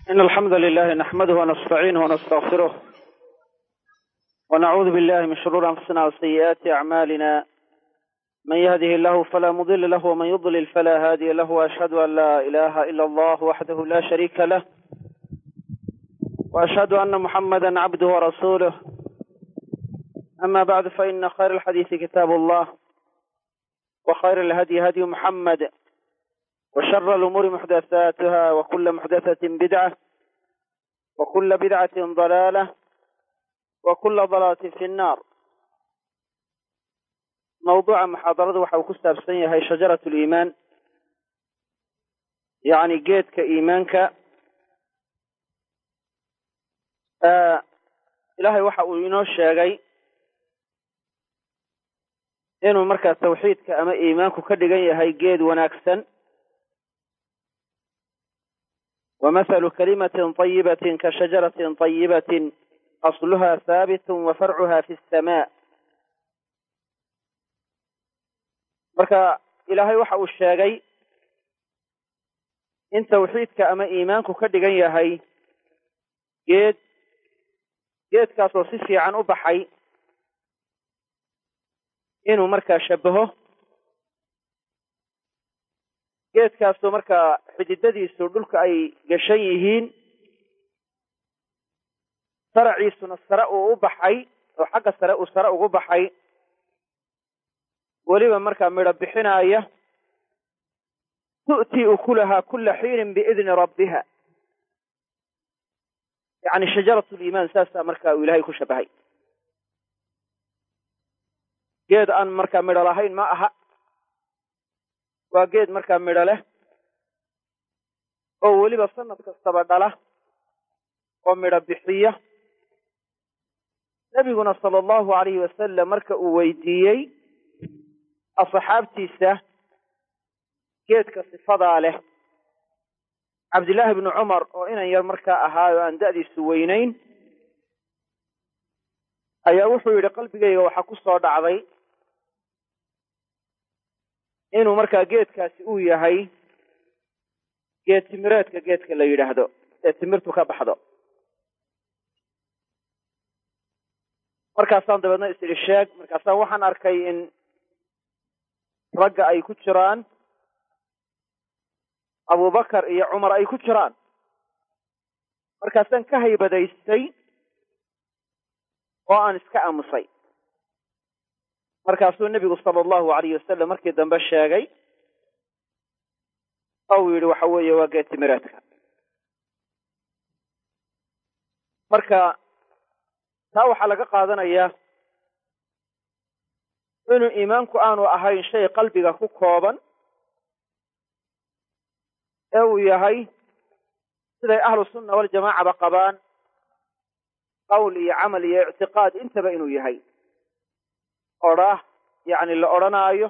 إن الحمد لله نحمده ونستعينه ونستغفره ونعوذ بالله من شرور أنفسنا وسيئات أعمالنا من يهده الله فلا مضل له ومن يضلل فلا هادي له وأشهد أن لا إله إلا الله وحده لا شريك له وأشهد أن محمدا عبده ورسوله أما بعد فإن خير الحديث كتاب الله وخير الهدي هدي محمد وشر الأمور محدثاتها وكل محدثة بدعة وكل بدعة ضلالة وكل ضلالة في النار موضوع محاضرة waxa uu ku saabsan yahay shaجaraة الإيمان يعني geedka iimaanka ilaahay waxa uu inoo sheegay inuu markaa tawxiidka ama iimaanku ka dhigan yahay geed wanaagsan ومثل كلمة طيبة كشجرة طيبة أصلها ثابت وفرعها في السماء marka ilaahay waxa uu sheegay in tawxiidka ama iimaanku ka dhigan yahay geed geedkaasoo si fiican u baxay inuu markaa shabaho geedkaasoo markaa xididadiisu dhulka ay gashan yihiin saraciisuna sare uu u baxay oo xagga sare uu sare ugu baxay weliba markaa midho bixinaaya tu'tii ukulahaa kula xiinin biidni rabbiha yacni shajarat liimaan saasaa markaa uu ilaahay ku shabahay geed aan markaa midho lahayn ma aha waa geed markaa midho leh oo weliba sanad kastaba dhala oo midho bixiya nebiguna sala allahu alayhi wasalam marka uu weydiiyey asxaabtiisa geedka sifadaa leh cabdillaahi bnu cumar oo inan yar markaa ahaayo aan da'diisu weynayn ayaa wuxuu yidhi qalbigayga waxaa ku soo dhacday inuu markaa geedkaasi uu yahay geed timireedka geedka la yidhaahdo ee timirtu ka baxdo markaasaan dabeedna is idhi sheeg markaasaan waxaan arkay in ragga ay ku jiraan abubakar iyo cumar ay ku jiraan markaasaan ka haybadaystay oo aan iska aamusay markaasuu nebigu sala allahu alayh wasalam markii dambe sheegay oo uu yidhi waxa weeye waa geed timireedka marka taa waxaa laga qaadanayaa inuu iimaanku aanu ahayn shay qalbiga ku kooban ee uu yahay siday ahlu sunna waljamaacaba qabaan qowl iyo camal iyo ictiqaad intaba inuu yahay odhaah yacni la odhanaayo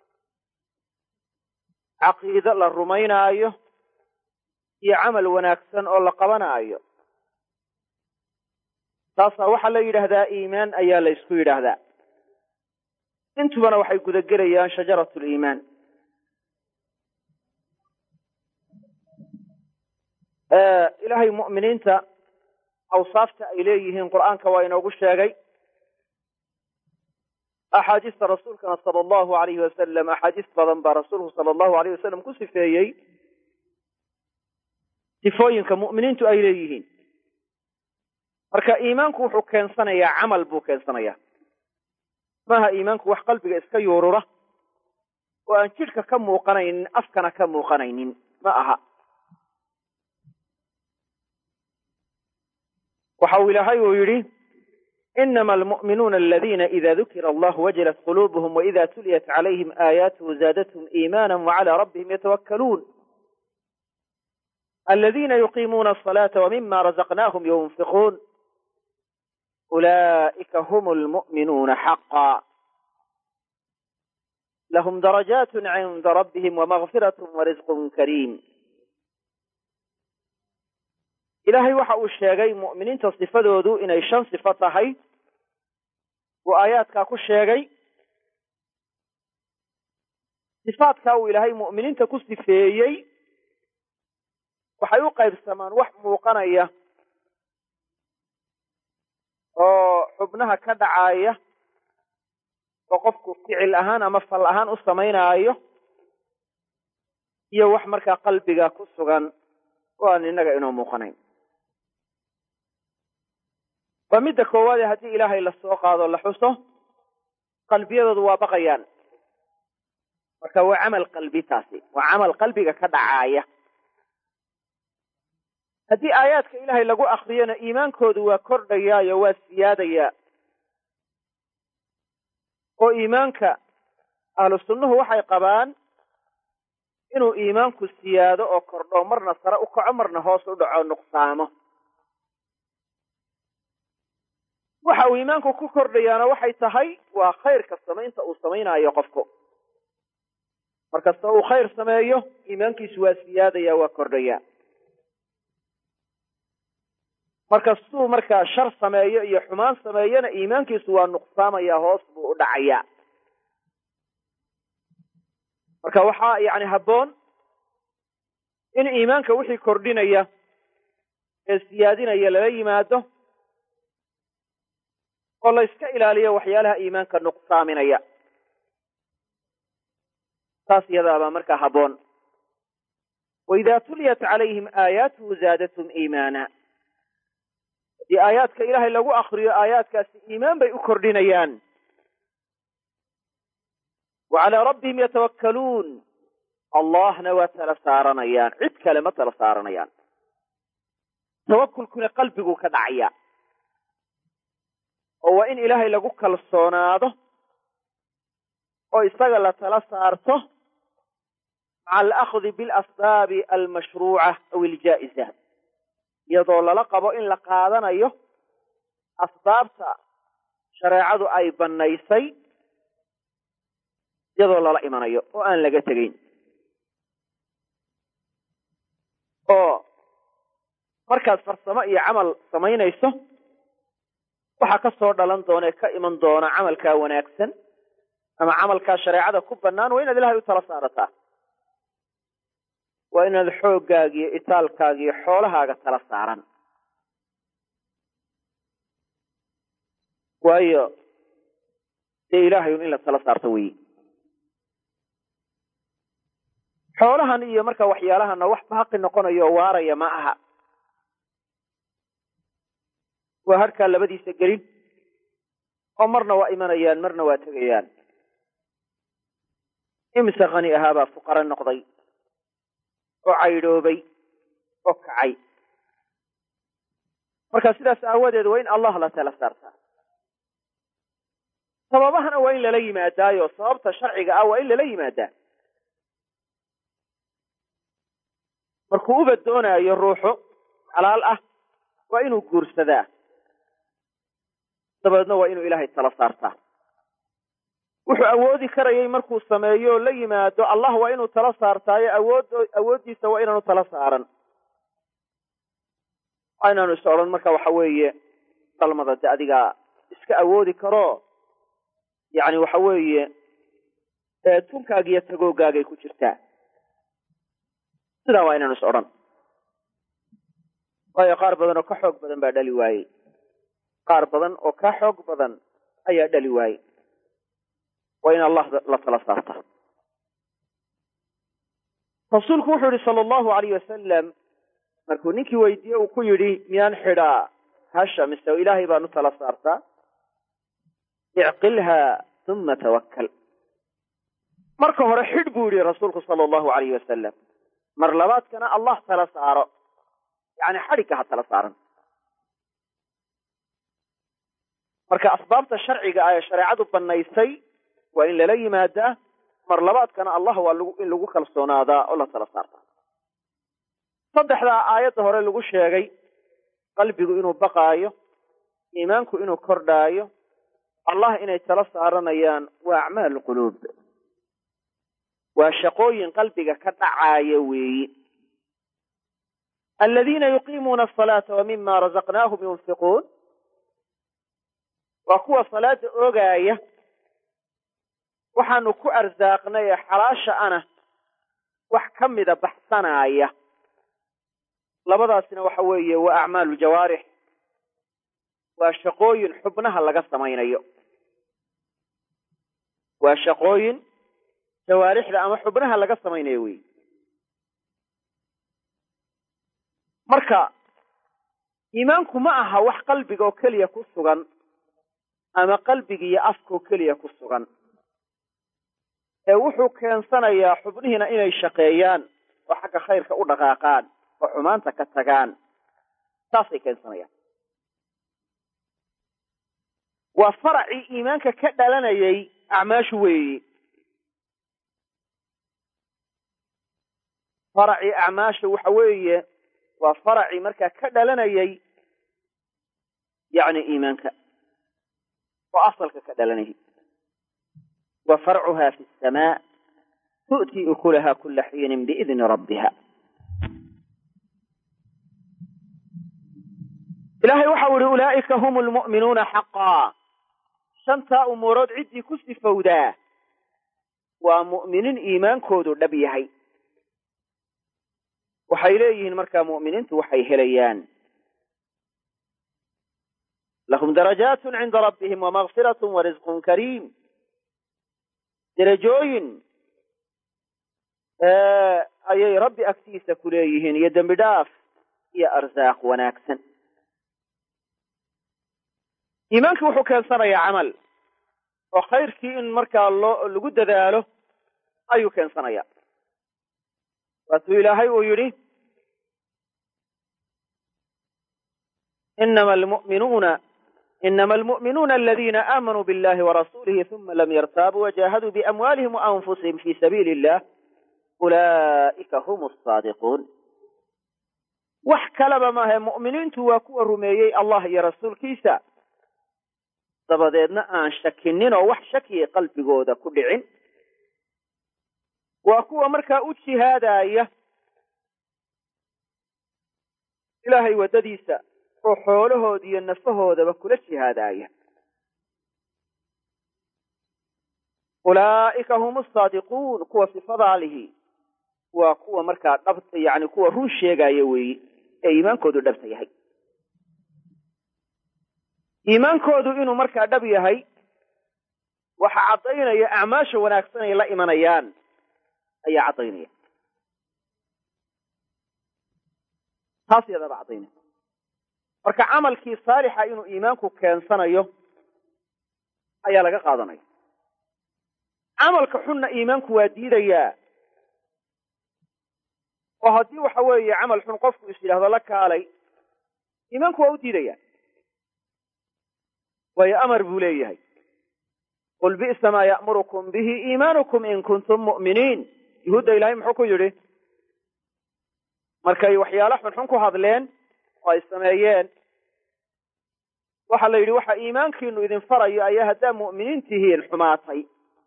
caqiide la rumaynaayo iyo camal wanaagsan oo la qabanaayo taasaa waxaa la yidhaahdaa iimaan ayaa la ysku yidhaahdaa intubana waxay gudagelayaan shajaratu liimaan ilaahay mu'miniinta awsaafta ay leeyihiin qur'aanka waa inoogu sheegay axaadiista rasuulkana sala allahu alayhi wasalam axaadiis badan baa rasuulku sala allahu alayh wasalam ku sifeeyey sifooyinka mu'miniintu ay leeyihiin marka iimaanku wuxuu keensanayaa camal buu keensanayaa maaha iimaanku wax qalbiga iska yuurura oo aan jidhka ka muuqanaynin afkana ka muuqanaynin ma aha waxa uu ilaahay uu yidhi inama almu'minuuna aladina ida dukira allah wajilat quluubuhum waida tuliyat calayhim aayaatuhu zaadathum iimaana wacalى rabbihim yatawakkaluun aladina yuqiimuuna asalaata wmima razaqnaahum yunfiquun ulaa'ika hum lmu'minuuna xaqa lahum darajaat cinda rabbihim wamagfirat warisqun kariim ilaahay waxa uu sheegay mu'miniinta sifadoodu inay shan sifo tahay uu aayaadkaa ku sheegay sifaadkaa uu ilaahay mu'miniinta ku sifeeyey waxay u qaybsamaan wax muuqanaya oo xubnaha ka dhacaaya oo qofku ficil ahaan ama fal ahaan u samaynaayo iyo wax markaa qalbiga ku sugan oo aan innaga inoo muuqanayn waa midda koowaade haddii ilaahay la soo qaado la xuso qalbiyadoodu waa baqayaan marka waa camal qalbi taasi waa camal qalbiga ka dhacaaya haddii aayaadka ilaahay lagu akriyona iimaankoodu waa kordhayaayo waa siyaadayaa oo iimaanka ahlu sunnuhu waxay qabaan inuu iimaanku siyaado oo kordho marna sare u kaco marna hoos u dhaco nuqsaamo waxa uu iimaanku ku kordhayaana waxay tahay waa khayrka samaynta uu samaynaayo qofku markasta uu khayr sameeyo iimaankiisu waa siyaadaya waa kordhaya markastuu markaa shar sameeyo iyo xumaan sameeyona iimaankiisu waa nuqsaamaya hoos buu u dhacaya marka waxaa yani habboon in iimaanka wixii kordhinaya ee siyaadinaya lala yimaado oo la yska ilaaliyo waxyaalaha iimaanka nuqsaaminaya taas iyadaabaa markaa habboon waidaa tuliyat calayhim aayaatuhu zaadatum iimaana haddii aayaadka ilaahay lagu akriyo aayaadkaasi iimaan bay u kordhinayaan wa calaa rabbihim yatawakkaluun allahna waa tala saaranayaan cid kale ma tala saaranayaan tawakulkuna qalbiguu ka dhacaya oo waa in ilaahay lagu kalsoonaado oo isaga la tala saarto maca alahdi bilasbaabi almashruuca aw iljaa'iza iyadoo lala qabo in la qaadanayo asbaabta shareecadu ay bannaysay iyadoo lala imanayo oo aan laga tegayn oo markaad farsamo iyo camal samaynayso waxaa ka soo dhalan doona ee ka iman doona camalkaa wanaagsan ama camalkaa shareecada ku bannaan waa inaad ilahay u tala saarataa waa inaad xooggaaga iyo itaalkaaga iyo xoolahaaga tala saaran waayo dee ilaahay un in la tala saarto weyi xoolahan iyo marka waxyaalahana wax baaqi noqonayo oo waaraya ma aha waa harkaa labadiisa gelin oo marna waa imanayaan marna waa tegayaan imise khani ahaabaa fuqaro noqday oo caydhoobay oo kacay marka sidaas aawadeed waa in allah la tala saartaa sababahana waa in lala yimaadaayo sababta sharciga ah waa in lala yimaadaa markuu uba doonaayo ruuxu xalaal ah waa inuu guursadaa dabeedna waa inuu ilaahay tala saartaa wuxuu awoodi karayay markuu sameeyo la yimaado allah waa inuu tala saartaayo awood awooddiisa waa inaanu tala saaran waa inaanu is odhan marka waxa weeye dalmada de adigaa iska awoodi karo yacni waxa weeye tunkaaga iyo tagooggaagay ku jirtaa sidaa waa inaanu is odhan waayo qaar badan oo ka xoog badan baa dhali waayey qaar badan oo ka xoog badan ayaa dhali waayey waa in allah la tala saarta rasuulku wuxuu yihi sala allahu alayh wasalam markuu ninkii weydiiye uu ku yidhi miyaan xidhaa hasha mise ilaahay baan u tala saartaa icqilha uma tawakkal marka hore xidh buu yihi rasuulku sala allahu alayh wasalam mar labaadkana allah tala saaro yani xadhigga ha tala saaran marka asbaabta sharciga ah ee shareecadu bannaysay waa in lala yimaadaa mar labaadkana allah waa in lagu kalsoonaadaa oo la tala saartaa saddexdaa aayadda hore lagu sheegay qalbigu inuu baqaayo iimaanku inuu kordhaayo allah inay tala saaranayaan waa acmaalu quluub waa shaqooyin qalbiga ka dhacaaya weeyi aladiina yuqiimuuna asalaata wa mima razaqnaahum yunfiquun waa kuwa salaada oogaaya waxaanu ku arsaaqnay ee xalaasha ana wax ka mida baxsanaaya labadaasina waxa weeye waa acmaalu jawaarix waa shaqooyin xubnaha laga samaynayo waa shaqooyin jawaarixda ama xubnaha laga samaynayo wey marka iimaanku ma aha wax qalbiga oo keliya ku sugan ama qalbiga iyo afka oo keliya ku sugan ee wuxuu keensanayaa xubnihiina inay shaqeeyaan oo xagga khayrka u dhaqaaqaan oo xumaanta ka tagaan saasay keensanayaan waa faracii iimaanka ka dhalanayay acmaashu weeyi faracii acmaasha waxa weeye waa faracii markaa ka dhalanayay yacni iimaanka oo asalka ka dhalanayay wa farcuha fi asamaa tu'tii ukulaha kula xiinin biidni rabbiha ilaahay waxau ihi ulaa'ika hum lmu'minuuna xaqaa shantaa umuurood ciddii ku sifowdaa waa mu'miniin iimaankoodu dhab yahay waxay leeyihiin markaa mu'miniintu waxay helayaan lahum darajaatun cinda rabbihim wamagfiratun warisqun kariim derajooyin ayay rabbi agtiisa ku leeyihiin iyo dembi dhaaf iyo arsaaq wanaagsan iimaankii wuxuu keensanayaa camal oo khayrkii in markaa loo lagu dadaalo ayuu keensanayaa waatuu ilaahay uu yidhi inama almu'minuuna inama almu'minuuna aladiina aamanuu biاllahi warasuulihi huma lam yartaabuu wajahaduu biamwaalihim waanfusihim fi sabiili illah ulaa'ika hum asaadiquun wax kalaba maahe mu'miniintu waa kuwa rumeeyey allah iyo rasuulkiisa dabadeedna aan shakinin oo wax shakiya qalbigooda ku dhicin waa kuwa markaa u jihaadaya ilaahay waddadiisa oo xoolahooda iyo nafahoodaba kula jihaadaya ulaa'ika hum asaadiquun kuwa sifadaa lihi waa kuwa markaa dhabta yani kuwa run sheegaya weeye ee iimaankoodu dhabta yahay iimaankoodu inuu markaa dhab yahay waxa caddaynaya acmaasha wanaagsan ay la imanayaan ayaa caddaynaya taas yadaba caddaynaya marka camalkii saalixa inuu iimaanku keensanayo ayaa laga qaadanaya camalka xunna iimaanku waa diidayaa oo haddii waxa weeye camal xun qofku is yidhaahdo la kaalay iimaanku waa u diidaya waayo amar buu leeyahay qul bi'sa maa ya'murukum bihi iimaanukum in kuntum mu'miniin yuhuudda ilaahay muxuu ku yidhi markay waxyaalo xunxun ku hadleen oo ay sameeyeen waxaa la yidhi waxa iimaankiinu idin farayo ayaa haddaa mu'miniin tihiin xumaatay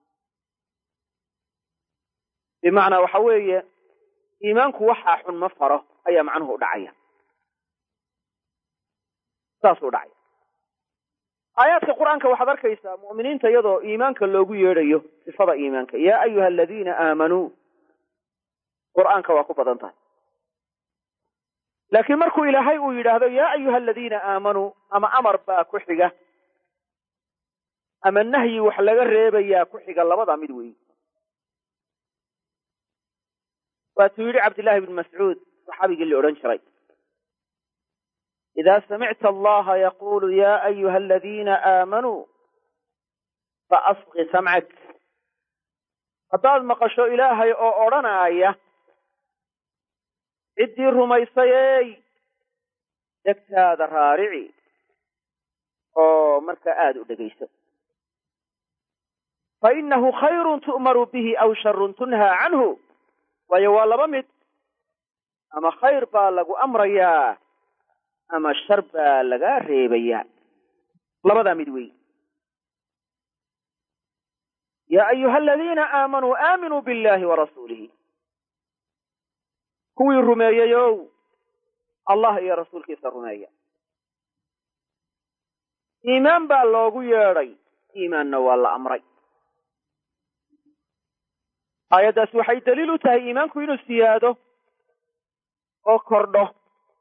bimacnaa waxa weeye iimaanku waxaa xun ma faro ayaa macnuhu u dhacaya saasuu dhacaya aayaadka qur-aanka waxaad arkaysaa mu'miniinta iyadoo iimaanka loogu yeedhayo sifada iimaanka yaa ayuha aladiina aamanuu qur'aanka waa ku badan tahay laakiin markuu ilaahay uu yidhaahdo yaa ayuha aladiina aamanuu ama amar baa ku xiga ama nahyi wax laga reebayaa ku xiga labadaa mid weyi waatuu yidhi cabdillahi bn mascuud saxaabigii la odhan jiray ida samicta allaha yaqulu ya ayuha aladiina aamanuu faasqi samcak haddaad maqasho ilaahay oo odrhanaaya ciddii rumaysayey dhegtaada raarici oo markaa aada u dhegayso fainahu khayrun tu'maru bihi aw sharun tunhaa canhu waayo waa laba mid ama khayr baa lagu amrayaa ama shar baa lagaa reebayaa labadaa mid wey yaa ayuha aladiina aamanuu aaminuu billahi warasuulihi kuwii rumeeyeyow allah iyo rasuulkiisa rumeeya iimaan baa loogu yeedhay iimaanna waa la amray aayaddaasi waxay daliil u tahay iimaanku inuu siyaado oo kordho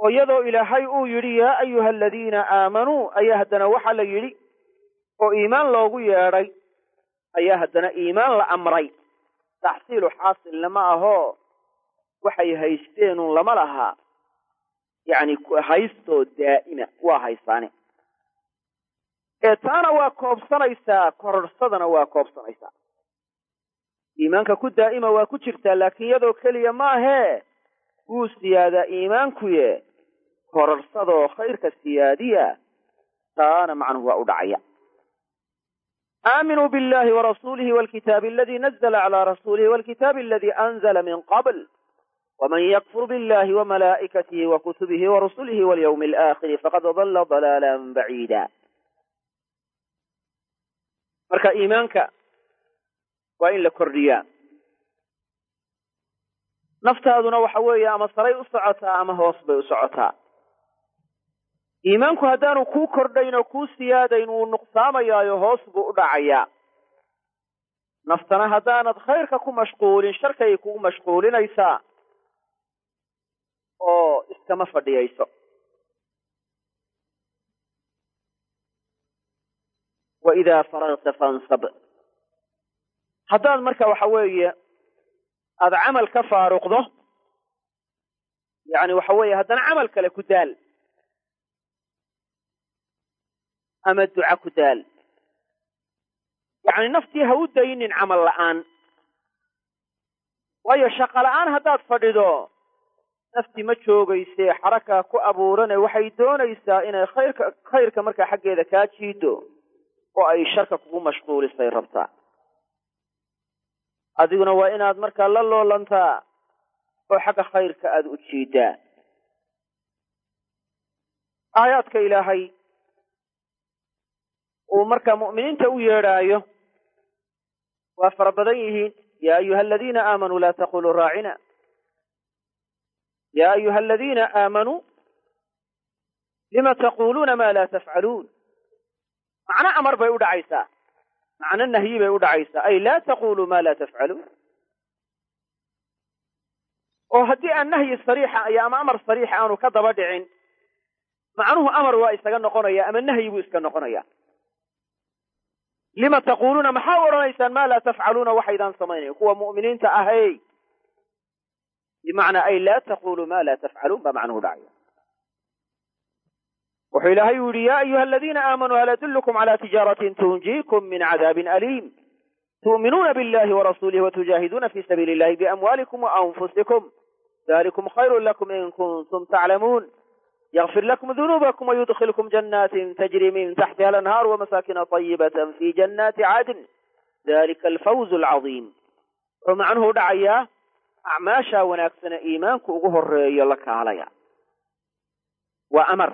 oo iyadoo ilaahay uu yidhi yaa ayuha aladiina aamanuu ayaa haddana waxaa la yidhi oo iimaan loogu yeedhay ayaa haddana iimaan la amray taxsiilu xaasilna ma ahoo waxay haysteenun lama lahaa yacni haystoo daa'ima waa haysaane ee taana waa koobsanaysaa kororhsadana waa koobsanaysaa iimaanka ku daa'ima waa ku jirtaa laakiin iyadoo keliya maahee wuu siyaadaa iimaankuye kororhsadoo khayrka siyaadiya taana macnuhu waa u dhacaya aaminuu biاllahi warasuulihi walkitaabi aladii nazla calaa rasuulihi walkitaabi aladii anzla min qabl wman ykfur biاllahi wmalaa'ikatihi wakutubihi warusulihi walyawmi alaakhiri faqad dalla dalaala baciida marka iimaanka waa in la kordhiyaa naftaaduna waxa weeye ama saray u socotaa ama hoos bay u socotaa iimaanku haddaanu kuu kordhayn oo kuu siyaadayn wuu nuqsaamayaayo hoos buu u dhacayaa naftana haddaanad khayrka ku mashquulin sharkay kugu mashquulinaysaa oo iskama fadhiyayso wa idaa faragta fansab haddaad marka waxa weeye aada camal ka faaruqdo yacni waxa weeye haddana camal kale ku daal ama duca ku daal yacni naftii ha u daynin camal la'aan waayo shaqo la'aan haddaad fadhido nafti ma joogaysee xarakaa ku abuurane waxay doonaysaa inay khayrka khayrka markaa xaggeeda kaa jiido oo ay sharka kugu mashquulisay rabtaa adiguna waa inaad markaa la loolantaa oo xagga khayrka aada u jiidaa aayaadka ilaahay uu markaa mu'miniinta u yeedhaayo waa fara badan yihiin yaa ayuha aladiina aamanuu laa taquluu raacina ya ayuha aladiina aamanuu lima taquluuna ma laa tafcaluun macno amar bay u dhacaysaa macno nahyi bay u dhacaysaa ay laa taquluu ma laa tafcaluun oo haddii aan nahyi sariixa iyo ama amar sariixa aanu ka daba dhicin macnuhu amar waa isaga noqonaya ama nahyi buu iska noqonaya lima taquluuna maxaa u odhanaysaan ma laa tafcaluuna waxaydaan samaynayn kuwa mu'miniinta ahey bimacnaa ay laa taquluu ma laa tafcaluun baa macnuhu dhacaya wuxuu ilaahay u yihi ya ayuha aladiina aamanuu hal adullukum cala tijaaratin tunjiikum min cadaabin aliim tu'minuuna billahi warasuulihi watujaahiduuna fi sabiili illahi biamwaalikum waanfusikum dalikum khayru lakum in kuntum taclamuun ykfir lakum dunuubakum wayudkilkum janaatin tajri min taxtiha alanhaar wamasaakina طayibata fi janaati cadn dalika alfawz alcadiim wuxuu macnuhu dhacayaa acmaashaa wanaagsane iimaanku ugu horeeyo la kaalaya waa amar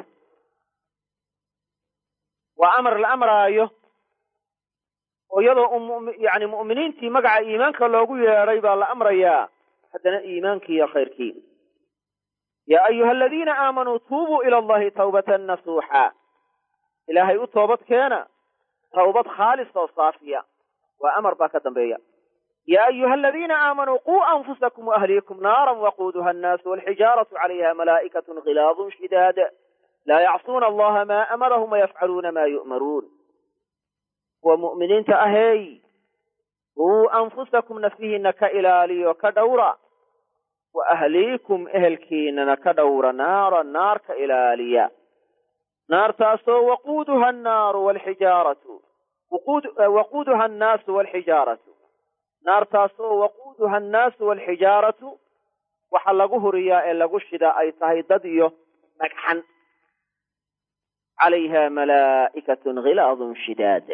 waa amar la amraayo oo iyadoo yani mu'miniintii magaca iimaanka loogu yeedhay baa la amrayaa haddana iimaankii iyo khayrkii yaa ayuha aladiina aamanuu tuubuu ila allahi tawbatan nasuuxa ilaahay u toobad keena tawbad khaalis oo saafiya waa amar baa ka dambeeya ya ayuha aladiina aamanuu quu anfusakum waahliikum naaran waquuduha annaasu walxijaaratu calayha malaa'ikatun khilaadun shidaad laa yacsuuna allaha maa amarahum wayafcaluuna maa yu'maruun kuwa mu'miniinta aheey quu anfusakum nafihiina ka ilaaliyo ka dhowra wa ahliikum ehelkiinana ka dhowra naara naar ka ilaaliya naartaasoo waquuduha annaaru walxijaaratu waquuduha annaasu walxijaaratu naartaasoo waquuduha annaasu walxijaaratu waxa lagu huriyaa ee lagu shidaa ay tahay dad iyo dhagxan calayha malaa'ikatun khilaadun shidaad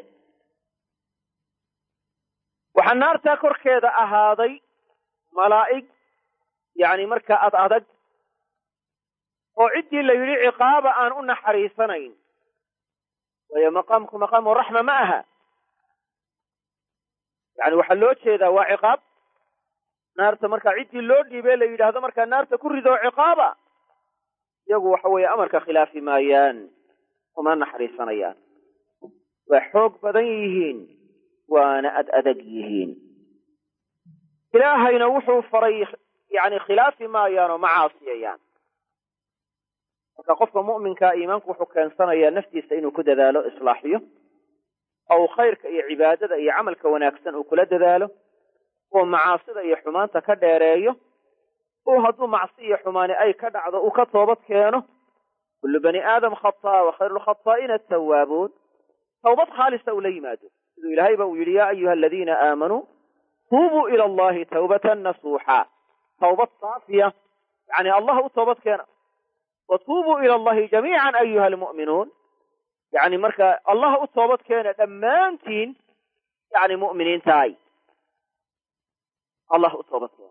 waxaa naartaa korkeeda ahaaday malaa'ig yacni markaa ad adag oo ciddii la yidhi ciqaaba aan u naxariisanayn waayo maqaamku maqaamu raxma ma aha yani waxaa loo jeedaa waa ciqaab naarta markaa ciddii loo dhiibee la yidhaahdo markaa naarta ku ridoo ciqaaba iyagu waxa weeye amarka khilaafi maayaan uma naxariisanayaan waa xoog badan yihiin waana ad adag yihiin ilaahayna wuxuu faray yani khilaafi maayaan oo ma caasiyayaan marka qofka mu'minkaa iimaanku wuxuu keensanayaa naftiisa inuu ku dadaalo islaaxiyo oo uu khayrka iyo cibaadada iyo camalka wanaagsan uu kula dadaalo oo macaasida iyo xumaanta ka dheereeyo oo hadduu macsi iyo xumaani ay ka dhacdo uu ka toobad keeno kullu bani aadam khataa wa khayru lkhataa'iina atawaabuun tawbad khaalisa uu la yimaado siduu ilahayba uu yidhi yaa ayuha aladiina aamanuu tuubuu ila allahi tawbatan nasuuxa tawbad saafiya yani allah u toobad keena wa tuubuu ila allahi jamiican ayuha almu'minuun yani marka allah u toobad keena dhammaantiin yani mu'miniintahay allah u toobad keena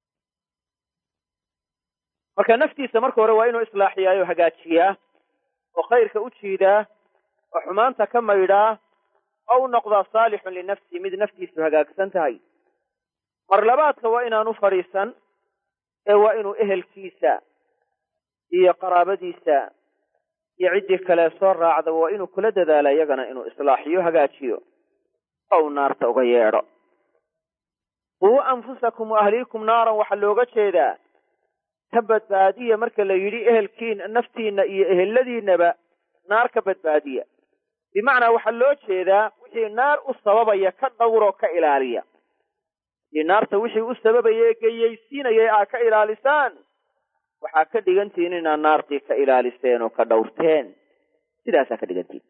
marka naftiisa marka hore waa inuu islaaxiyaa o hagaajiyaa oo khayrka u jiidaa oo xumaanta ka maydhaa oo u noqdaa saalixun linafsi mid naftiisu hagaagsan tahay mar labaadka waa inaanu fadhiisan ee waa inuu ehelkiisa iyo qaraabadiisa iyo ciddii kale soo raacda waa inuu kula dadaala iyagana inuu islaaxiyo hagaajiyo oo uu naarta uga yeedho quu anfusakum wa ahliikum naaran waxaa looga jeedaa ka badbaadiya marka la yidhi ehelkiina naftiinna iyo eheladiinaba naar ka badbaadiya bimacnaa waxaa loo jeedaa wixii naar u sababaya ka dhowroo ka ilaaliya hadii naarta wixii u sababaya ee geyaysiinayay aa ka ilaalisaan waxaa ka dhigantihin inaad naartii ka ilaaliseen oo ka dhowrteen sidaasaa ka dhigantihin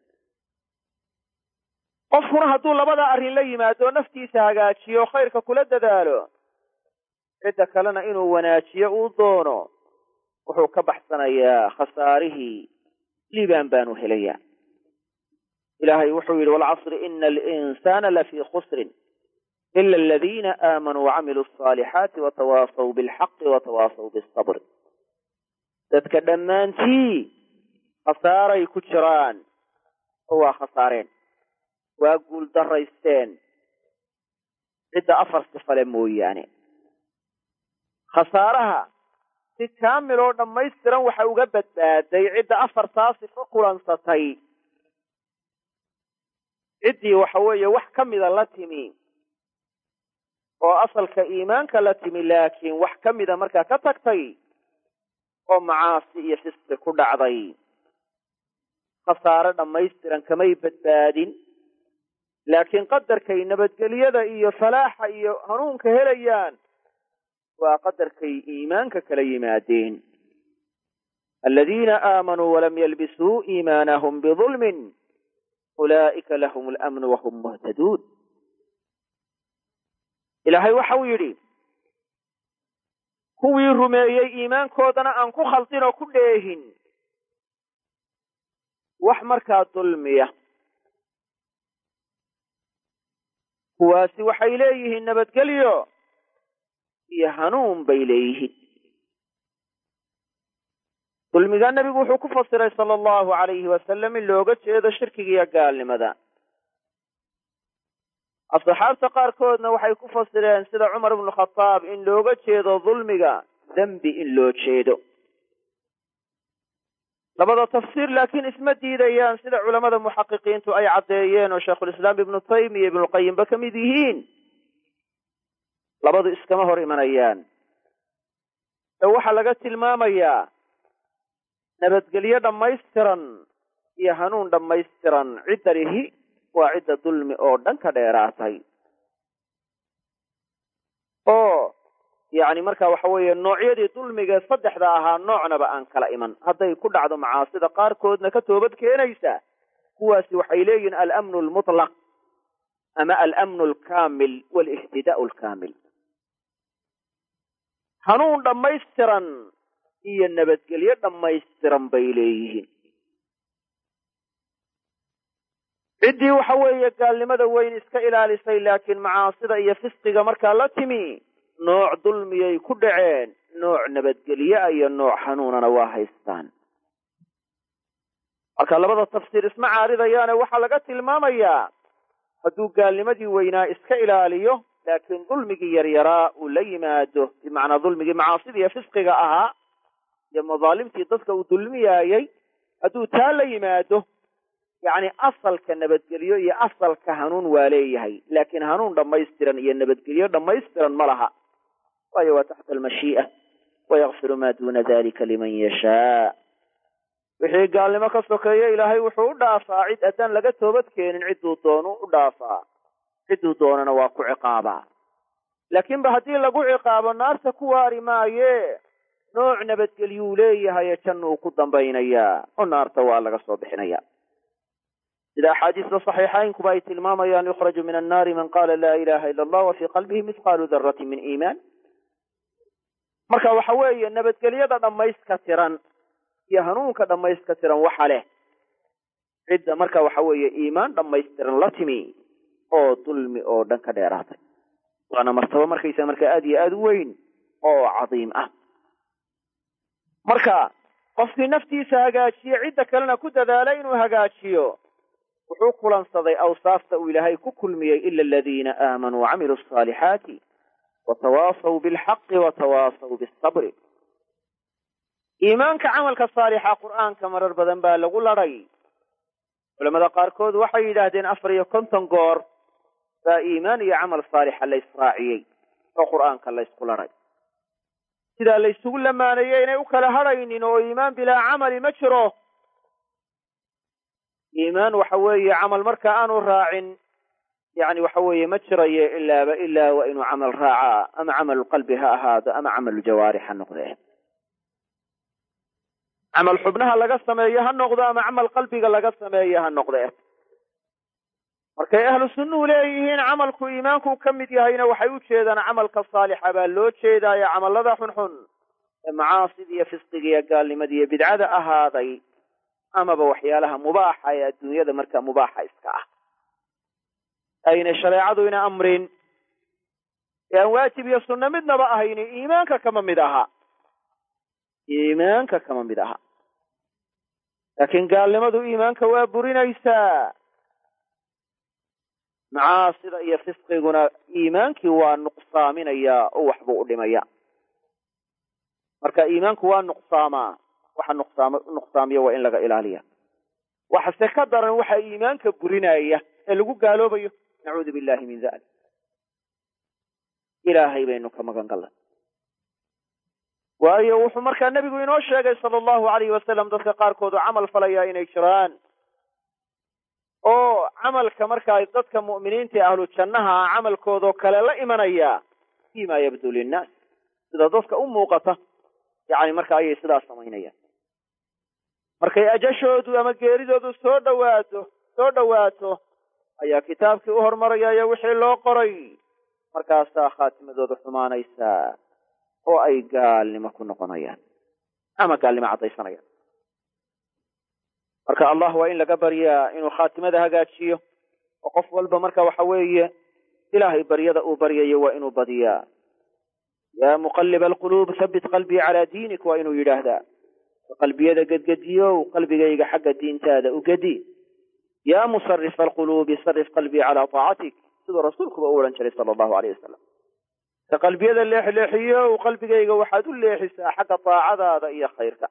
qofkuna hadduu labada arrin la yimaado naftiisa hagaajiyo khayrka kula dadaalo cidda kalena inuu wanaajiyo uu doono wuxuu ka baxsanayaa khasaarihii liibaan baanu helayaa ilaahay wuxuu yidhi walcasri ina alinsaana lafii khusrin ila aladiina aamanuu wacamiluu asaalixaati watawaasaw bilxaqi watawaasaw bisabr dadka dhammaantii khasaaray ku jiraan oo waa khasaareen waa guul daraysteen cidda afar sifale mooyaane khasaaraha si kaamil oo dhammaystiran waxa uga badbaaday cidda afartaa sifo kulansatay ciddii waxa weeye wax ka mida la timi oo asalka iimaanka la timi laakiin wax ka mida markaa ka tagtay oo macaasi iyo fisqi ku dhacday khasaare dhammaystiran kamay badbaadin laakiin qadarkay nabadgelyada iyo falaaxa iyo hanuunka helayaan waa qadarkay iimaanka kala yimaadeen aladiina aamanuu walam yalbisuu iimaanahum bidulmin ulaa'ika lahum alamnu wahum muhtaduun ilaahay waxa uu yidhi kuwii rumeeyey iimaankoodana aan ku khaldin oo ku dheehin wax markaa dulmiya kuwaasi waxay leeyihiin nabadgelyo iyo hanuun bay leeyihiin dulmigaa nebigu wuxuu ku fasiray sala allahu alayhi wasalam in looga jeedo shirkiga iyo gaalnimada asxaabta qaarkoodna waxay ku fasireen sida cumar ibnu khataab in looga jeedo dulmiga dembi in loo jeedo labada tafsiir laakiin isma diidayaan sida culamada muxaqiqiintu ay caddeeyeen oo sheikhulislaam ibnu taymiya ibnulqayimba ka mid yihiin labadu iskama hor imanayaan ee waxaa laga tilmaamayaa nabadgelyo dhammaystiran iyo hanuun dhammaystiran cidda lihi waa cidda dulmi oo dhan ka dheeraatay oo yacni marka waxa weeye noocyadii dulmiga saddexda ahaa noocnaba aan kala iman hadday ku dhacdo macaasida qaarkoodna ka toobad keenaysa kuwaasi waxay leeyihiin alamnu almutlaq ama alamnu alkaamil walihtidaau alkaamil hanuun dhammaystiran iyo nabadgelyo dhammaystiran bay leeyihiin ciddii waxa weeye gaalnimada weyn iska ilaalisay laakiin macaasida iyo fisqiga markaa la timi nooc dulmiyay ku dhaceen nooc nabadgelyoa iyo nooc hanuunana waa haystaan marka labada tafsiir isma caaridayaane waxaa laga tilmaamayaa hadduu gaalnimadii weynaa iska ilaaliyo laakiin dulmigii yaryaraa uu la yimaado bimacnaa dulmigii macaasida iyo fisqiga ahaa iyo madaalimtii dadka uu dulmiyaayey hadduu taa la yimaado yacni asalka nabadgelyo iyo asalka hanuun waa leeyahay laakiin hanuun dhammaystiran iyo nabadgelyo dhammaystiran ma laha waayo waa taxta almashii'a wayakfiru maa duuna dalika liman yashaa wixii gaalnimo ka sokeeye ilaahay wuxuu u dhaafaa cid haddaan laga toobad keenin cidduu doonu u dhaafaa cidduu doonana waa ku ciqaabaa laakiinba haddii lagu ciqaabo naarta ku waari maaye nooc nabadgelyuu leeyahaye jannuu ku dambaynayaa oo naarta waa laga soo bixinaya sida axaadiista saxiixaynkuba ay tilmaamayaan yukhraju min annaari man qaala laa ilaha ila allah wa fii qalbihi mithqaalu daratin min iimaan marka waxa weeye nabadgelyada dhammayska tiran iyo hanuunka dhammayska tiran waxa leh cidda marka waxa weeye iimaan dhammaystiran la timi oo dulmi oo dhan ka dheeraatay waana martabo markaysa marka aad iyo aad u weyn oo cadiim ah marka qofkii naftiisa hagaajiye cidda kalena ku dadaala inuu hagaajiyo wuxuu kulansaday awsaafta uu ilaahay ku kulmiyey ila aladiina aamanuu wacamiluu asaalixaati watawaasaw bilxaqi watawaasaw bisabri iimaanka camalka saalixa qur'aanka marar badan baa lagu ladhay culamada qaarkood waxay yidhaahdeen afar iyo konton goor baa iimaan iyo camal saalixa la israaciyey oo qur'aanka la ysku ladhay sidaa la ysugu lamaaneeyey inay u kala hadhaynin oo iimaan bilaa camali ma jiro iimaan waxa weeye camal marka aanu raacin yani waxa weeye ma jirayo ilaaba ilaa waa inuu camal raacaa ama camalu qalbi ha ahaado ama camalu jawaarix ha noqdee camal xubnaha laga sameeyo ha noqdo ama camal qalbiga laga sameeyo ha noqdee markay ahlu sunnuhu leeyihiin camalku iimaanku ka mid yahayna waxay u jeedaan camalka saalixa baa loo jeedaayo camallada xunxun ee macaasida iyo fisqiga iyo gaalnimada iyo bidcada ahaaday amaba waxyaalaha mubaaxa ee adduunyada marka mubaaxa iska ah ayna shareecadu ina amrin ee aan waajib iyo sunno midnaba ahayni iimaanka kama mid aha iimaanka kama mid aha laakiin gaalnimadu iimaanka waa burinaysaa macaasida iyo fisqiguna iimaankii waa nuqsaaminayaa oo waxbuu u dhimaya marka iimaanku waa nuqsaamaa waxa nuqsaam nuqsaamiya waa in laga ilaaliya waxase ka daran waxa iimaanka burinaya ee lagu gaaloobayo nacuudu billahi min dalik ilaahay baynu ka magan galnay waayo wuxuu markaa nebigu inoo sheegay sala allahu alayhi wasalam dadka qaarkoodu camal falaya inay jiraan oo camalka markaa dadka mu'miniinta ee ahlu jannaha camalkoodoo kale la imanaya fima yabdu linnaas sida dadka u muuqata yani marka ayay sidaas samaynayaan markay ajashoodu ama geeridoodu soo dhawaato soo dhowaato ayaa kitaabkii u hormaraya iyo wixii loo qoray markaasaa khaatimadooda xumaanaysaa oo ay gaalnimo ku noqonayaan ama gaalnimo caddaysanayaan marka allah waa in laga baryaa inuu khaatimada hagaajiyo oo qof walba marka waxa weeye ilaahay baryada uu baryayo waa inuu badiyaa yaa muqaliba alquluub habbit qalbii calaa diinik waa inuu yidhaahdaa qalbiyada gedgediyow qalbigayga xagga diintaada u gedi yaa musarifa alquluubi sarif qalbii calaa taacatik siduu rasuulkuba u odhan jiray sala allahu aleyh wasalam ka qalbiyada leexleexiyow qalbigayga waxaad u leexisaa xagga taacadaada iyo khayrka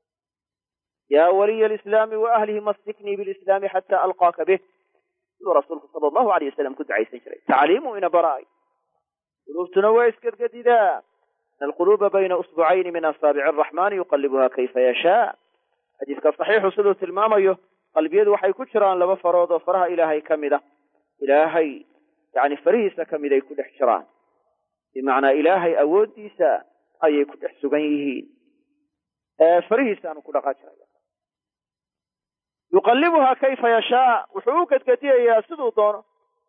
yaa waliya alislaami wa ahlihi mastiknii bilislaami xataa alqaaka bih siduu rasuulku sala allahu aleyh wasalam ku ducaysan jiray tacliimu ina baraay quluubtuna waa isgedgedidaa in alquluuba bayna usbucayni min asaabici araxmaani yuqalibuha kayfa yashaa xadiiska saxiixu siduu tilmaamayo qalbiyadu waxay ku jiraan laba farood oo faraha ilaahay ka mid a ilaahay yani farihiisa ka mid ay ku dhex jiraan bimacnaa ilaahay awooddiisa ayay ku dhex sugan yihiin farihiisaanu ku dhaqaajiraya yuqalibuha kayfa yashaa wuxuu u gedgediyayaa siduu doono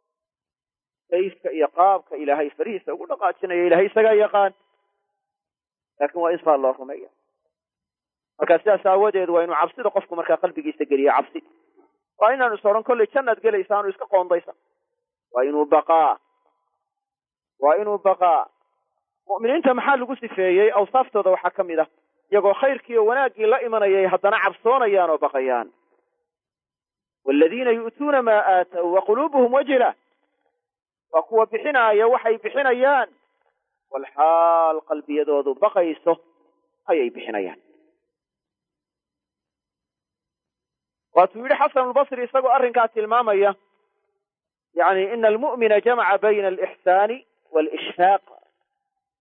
kayfka iyo qaabka ilaahay farihiisa ugu dhaqaajinaya ilahay isagaa yaqaan laakin waa in saa loo rumeeya marka sidaas aawadeed waa inuu cabsida qofku markaa qalbigiisa geliyo cabsi waa inaanu is odhan kollay jannaad gelaysa aanu iska qoondaysa waa inuu baqaa waa inuu baqaa mu'miniinta maxaa lagu sifeeyey awsaaftooda waxaa ka mid ah iyagoo khayrkii oo wanaaggii la imanayay haddana cabsoonayaan oo baqayaan waaladiina yu'tuuna maa aatow wa quluubuhum wajila waa kuwa bixinaaya waxay bixinayaan walxaal qalbiyadoodu baqayso ayay bixinayaan waatuu yidhi xasanulbasri isagoo arrinkaa tilmaamaya yani ina almu'mina jamaca bayna alixsaani waalishfaaq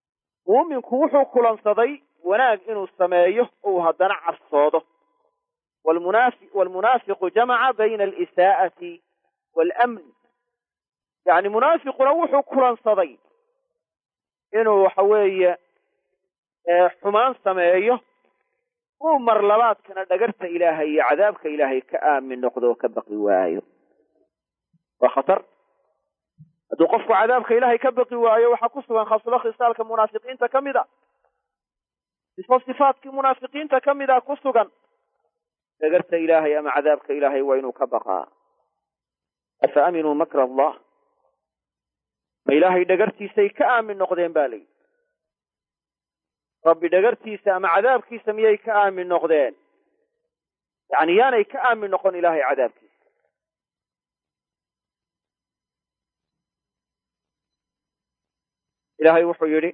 muuminku wuxuu kulansaday wanaag inuu sameeyo uu haddana cabsoodo wlmunaafiqu jamaca bayna alisaa'ati waalamn yani munaafiquna wuxuu kulansaday inuu waxa weeye xumaan sameeyo uu mar labaadkana dhagarta ilaahay iyo cadaabka ilaahay ka aamin noqdo oo ka baqi waayo waa khatar hadduu qofku cadaabka ilaahay ka baqi waayo waxaa ku sugan khaslo khisaalka munaafiqiinta ka mid a sifo sifaadkii munaafiqiinta ka mid a ku sugan dhagarta ilaahay ama cadaabka ilaahay waa inuu ka baqaa afa aaminuu makra allah ma ilaahay dhagartiisay ka aamin noqdeen ba layidhi rabbi dhagartiisa ama cadaabkiisa miyay ka aamin noqdeen yani yaanay ka aamin noqon ilaahay cadaabkiisa ilahay wuxuu yidhi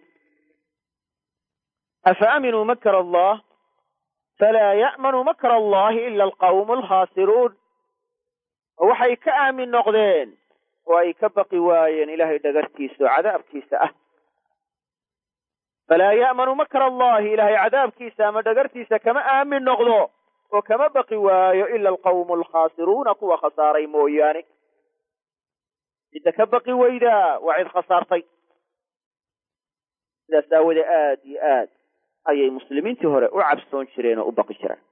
afa aaminuu makr allah falaa ya'manu makr allahi ila alqawmu alkhaasiruun oo waxay ka aamin noqdeen oo ay ka baqi waayeen ilahay dhagartiisa oo cadaabkiisa ah falaa ya'manu makr allahi ilahay cadaabkiisa ama dhagartiisa kama aamin noqdo oo kama baqi waayo ila alqawmu alkhaasiruuna kuwa khasaaray mooyaane cidda ka baqi weydaa waa cid khasaartay sidaas aawadee aad iyo aad ayay muslimiintii hore u cabsoon jireen oo u baqi jireen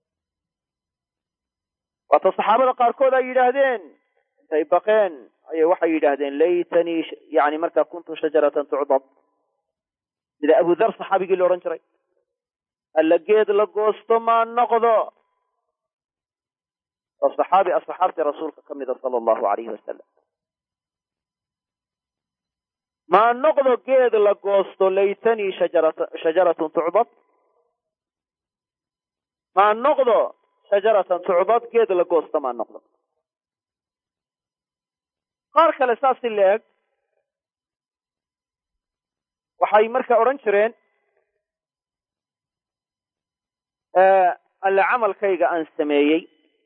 waata saxaabada qaarkood ay yidhaahdeen intay baqeen ayay waxay yidhaahdeen laytanii yani markaa kuntu shajaratan tucdad sida abudar saxaabigii la odhan jiray alla geed la goosto maa noqdo oo saxaabi asxaabtii rasuulka ka mida sala allahu alayhi wasalam maa noqdo geed la goosto laytanii shajaratun tucdad maa noqdo shajaratan tucdad geed la goosto maa noqdo qaar kale saas i leeg waxay marka odhan jireen alle camalkayga aan sameeyey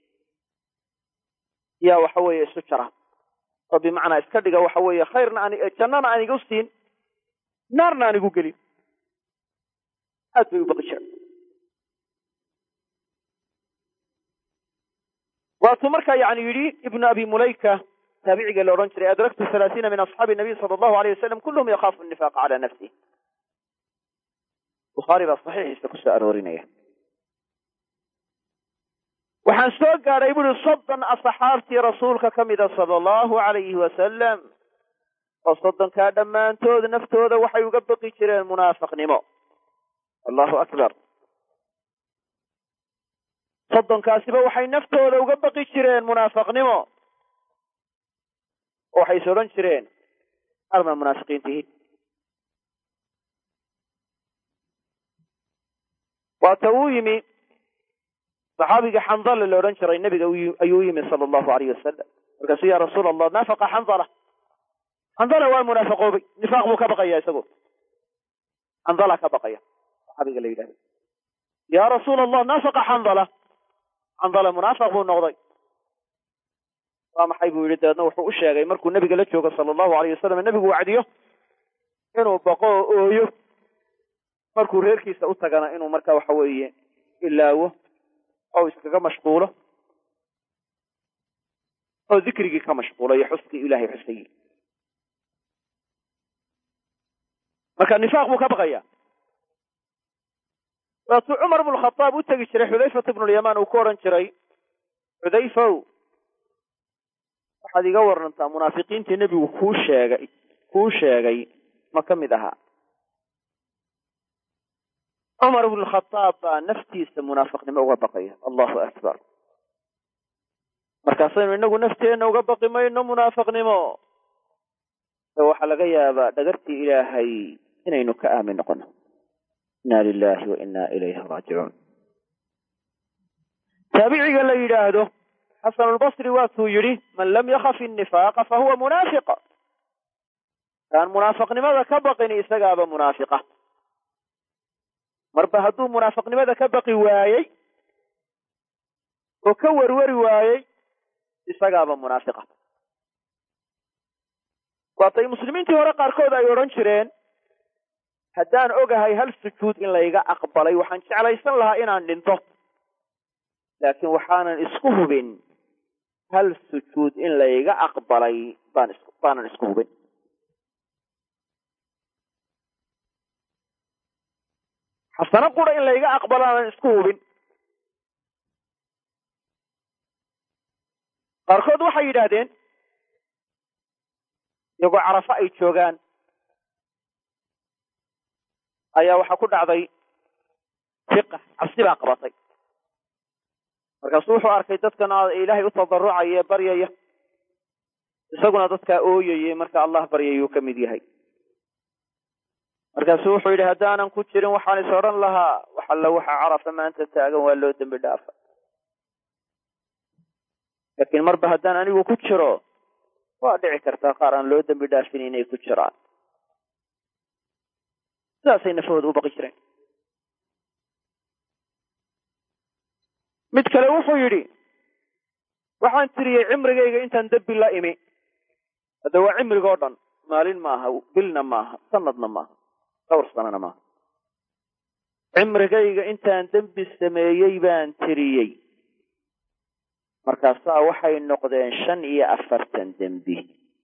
yaa waxa weeye isu jara oo bimacnaa iska dhiga waxa weeye khayrna aan jannana aan igu siin naarna aan igu gelin aad bay u baqi jireen waatuu markaa yani yidhi ibnu abi mulayka taabiciga la odhan jiray adraktu halaasiina min asxaabi nabiy sala allahu alayh wasalam kulluhum yakhaafu nifaaqa cala nafsih bukhaari baa saxiixiisa ku soo aroorinaya waxaan soo gaadhay buuri soddon asxaabtii rasuulka ka mida sala allahu alayhi wasalam oo soddonkaa dhammaantood naftooda waxay uga baqi jireen munaafiqnimo allahu akbar soddonkaasiba waxay naftooda uga baqi jireen munaafiqnimo oo waxay is odhan jireen armaa munaafiqiintihi waata uu yimi saxaabiga xandala la odhan jiray nebiga ayuu yimi sala allahu alayh wasalam markaasuu ya rasuula allah naafaqa xandala xandala waa munaafaqoobay nifaaq buu ka baqaya isagu xandala ka baqaya saxaabiga la yidhahdo ya rasuula allah naafaqa xandala xandala munaafaq buu noqday waa maxay buu yidhi dabeedna wuxuu u sheegay markuu nebiga la joogo sala allahu alayh wasalam nebigu wacdiyo inuu baqo oo ooyo markuu reerkiisa u tagana inuu marka waxa weeye ilaawo oo iskaga mashquulo oo dikrigii ka mashquulo iyo xuskii ilahay xusayey marka nifaaq buu ka baqaya waatuu cumar bnu khadaab u tegi jiray xudayfat ibnulyamaan uu ku odhan jiray xudayfow waxaad iga warantaa munaafiqiintii nebigu kuu sheegay kuu sheegay ma ka mid ahaa cumar ibnu khadaab baa naftiisa munaafiqnimo uga baqaya allahu akbar markaasaynu inagu nafteenna uga baqi mayno munaafiqnimo ee waxaa laga yaabaa dhagartii ilaahay inaynu ka aamin noqono inna lilahi wa inna ilayhi raajicuun taabiciga la yidhaahdo xasanulbasri waatuu yidhi man lam yakaf innifaaqa fahuwa munaafiq kaan munaafiqnimada ka baqin isagaaba munaafiqa marba hadduu munaafiqnimada ka baqi waayey oo ka werweri waayey isagaaba munaafiqa waatay muslimiintii hore qaarkood ay odhan jireen haddaan ogahay hal sujuud in layga aqbalay waxaan jeclaysan lahaa inaan dhinto laakiin waxaanan isku hubin hal sujuud in layga aqbalay baan is baanan isku hubin xasano qura in layga aqbalo aanan isku hubin qaarkood waxay yidhaahdeen iyagoo carafo ay joogaan ayaa waxaa ku dhacday fiqa cabsi baa qabatay markaasuu wuxuu arkay dadkan ilaahay u tadarucaya ee baryaya isaguna dadkaa ooyayay marka allah baryayuu ka mid yahay markaasuu wuxuu yidhi haddaanan ku jirin waxaan is odhan lahaa wax alla waxa carafa maanta taagan waa loo dembi dhaafa laakiin marba haddaan anigu ku jiro waa dhici kartaa qaar aan loo dembi dhaafin inay ku jiraan sidaasay nafahooda u baqi jireen mid kale wuxuu yidhi waxaan tiriyey cimrigayga intaan dembi la imi hadda waa cimrigoo dhan maalin maaha bilna maaha sanadna maaha dhowr sanana maaha cimrigayga intaan dembi sameeyey baan tiriyey markaasaa waxay noqdeen shan iyo afartan dembi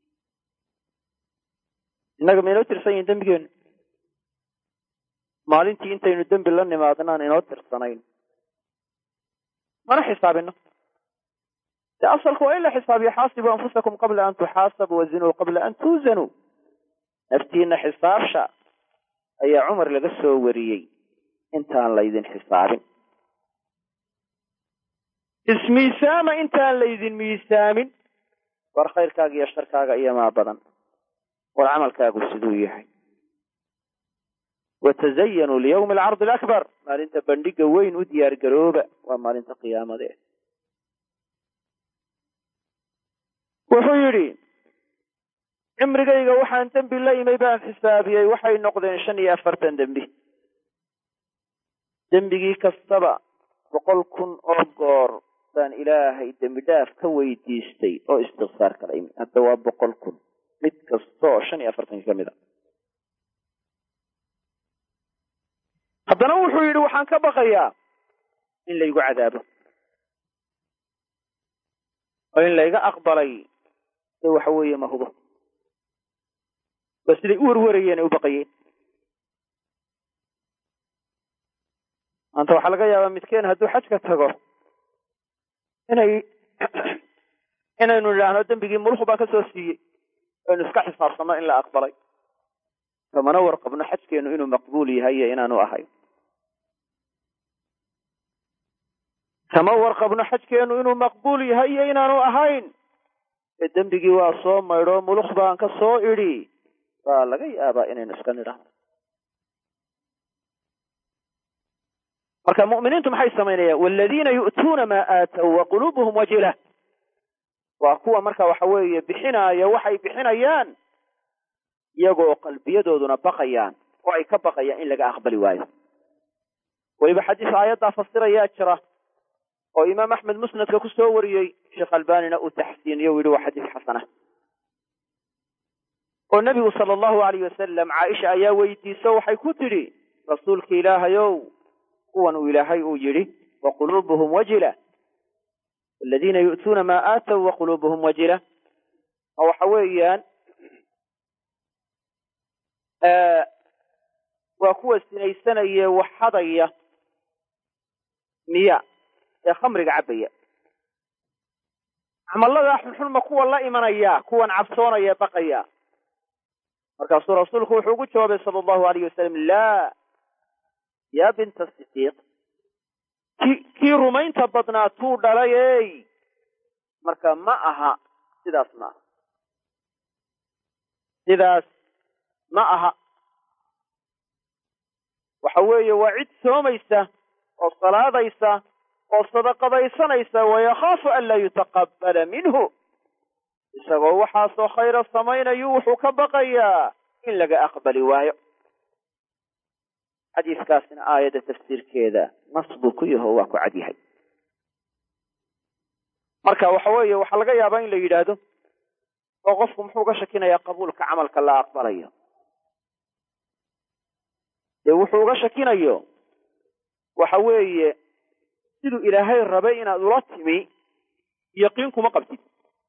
innaga ma inoo tirsan yihin dembigeenu maalintii intaynu dembi la nimaadnaan inoo tirsanayn mana xisaabino de asalku waa in la xisaabiyo xaasibuu anfusakum qabla an tuxaasabu wazinuu qabla an tuuzanuu naftiina xisaabsha ayaa cumar laga soo wariyey intaan laydin xisaabin ismiisaama intaan laydin miisaamin war khayrkaaga iyo sharkaaga iyomaa badan war camalkaagu siduu yahay watazayanuu liyawmi alcardi alakbar maalinta bandhiga weyn u diyaar garooba waa maalinta qiyaamadee wuxuu yidhi cimrigayga waxaan dembi la imay baan xisaabiyey waxay noqdeen shan iyo afartan dembi dembigii kastaba boqol kun oo goor baan ilaahay dembi dhaaf ka weydiistay oo istikfaar kala imi hadda waa boqol kun mid kasta oo shan iyo afartanka ka mid a haddana wuxuu yidhi waxaan ka baqayaa in laygu cadaabo oo in layga aqbalay ee waxa weeye ma hubo ba siday u werwarayeen ay u baqayeen maanta waxaa laga yaabaa midkeen hadduu xajka tago inay inaynu idhaahno dembigii mulku baa ka soo siiyey aynu iska xisaabsanno in la aqbalay kamana warqabno xajkeenu inuu maqbuul yahay iyo inaanu ahayn kama warqabno xajkeenu inuu maqbuul yahay iyo inaanu ahayn ee dembigii waa soo maydho muluk baan ka soo idhi baa laga yaabaa inaynu iska nidhahno marka mu'miniintu maxay samaynayaan waladiina yu'tuuna maa aatow wa quluubuhum wajila waa kuwa marka waxa weeye bixinaaya waxay bixinayaan iyagoo qalbiyadooduna baqayaan oo ay ka baqayaan in laga aqbali waayo weliba xadiis aayaddaa fasirayaa jira oo imaam axmed musnadka ku soo wariyey sheekh albanina uu taxsiiniyo u yidhi waa xadiis xasana oo nebigu sala allahu alayh wasalam caaisha ayaa weydiiso waxay ku tidhi rasuulka ilaahayow kuwan uu ilaahay uu yidhi wa quluubuhum wajila aladiina yu'tuuna maa aatow wa quluubuhum wajila oo waxa weeyaan waa kuwa sinaysanaya wax hadaya miya ee khamriga cabbaya camalladaa xunxunma kuwa la imanaya kuwan cabsoonaya baqaya markaasuu rasuulku wuxuu ugu jawaabay sala allahu alayh wasalam laa yaa binta sidiiq ki kii rumaynta badnaa tuu dhalayey marka ma aha sidaas ma aha sidaas ma aha waxa weeye waa cid soomaysa oo salaadaysa oo sadaqadaysanaysa wayakhaafu an laa yutaqabbala minhu isagoo waxaasoo khayra samaynayu wuxuu ka baqayaa in laga aqbali waayo xadiiskaasina aayadda tafsiirkeeda nas buu ku yaho waa ku cad yahay marka waxa weeye waxaa laga yaabaa in la yidhaahdo oo qofku muxuu ka shakinayaa qabuulka camalka la aqbalayo dee wuxuu uga shakinayo waxa weeye siduu ilaahay rabay inaad ula timi yaqiin kuma qabtid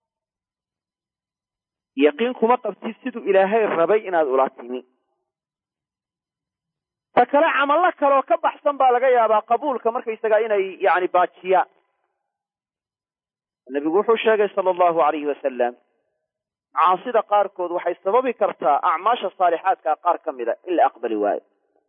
yaqiin kuma qabtid siduu ilaahay rabay inaad ula timi ta kale camallo kaleoo ka baxsan baa laga yaabaa qabuulka markaysagaa inay yani baajiyaan nebigu wuxuu sheegay sala allahu alayhi wasalam macaasida qaarkood waxay sababi kartaa acmaasha saalixaadkaa qaar ka mida in la aqbali waayo